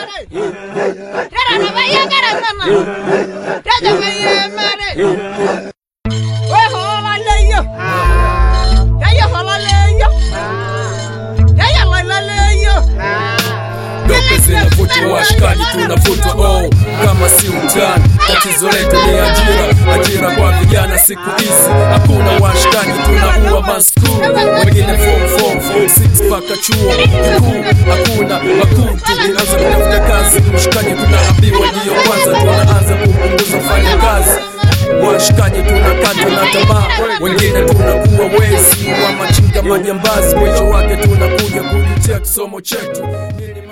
dope zinavutwa washikaji tunavutwa oh, kama si utani tatizo letu ni ajira ajira kwa vijana siku hizi hakuna washikaji tunaua maskuu wengine form form form 6 mpaka chuo kikuu hakuna makuu tukianza kutafuta kazi mshikaji tunaambiwa ndiyo kwanza tunaanza kupunguza fanya kazi washikaji tunakata na tamaa wengine tunakuwa wezi wa machinga majambazi mwisho wake tunakuja kujutia kisomo chetu Nini